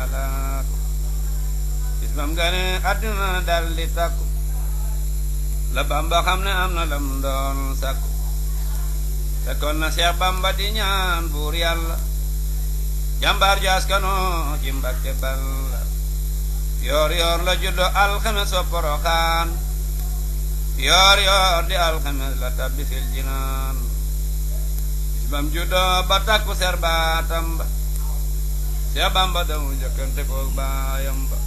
malaat bis bam gane àdduna dal di takku la bamba xam ne am na lam doon sakku fekkoon na Seex bamba di ñaan buur yàlla jàmbaar ju askano ci Mbakke Balla yoor yoor la juddo alxames wa poroxaan yoor yoor di alxames la tabbi fil jinaan bis bam juddo ba takku ser baatam ba Seex bamba damu jëkkante koog baayam ba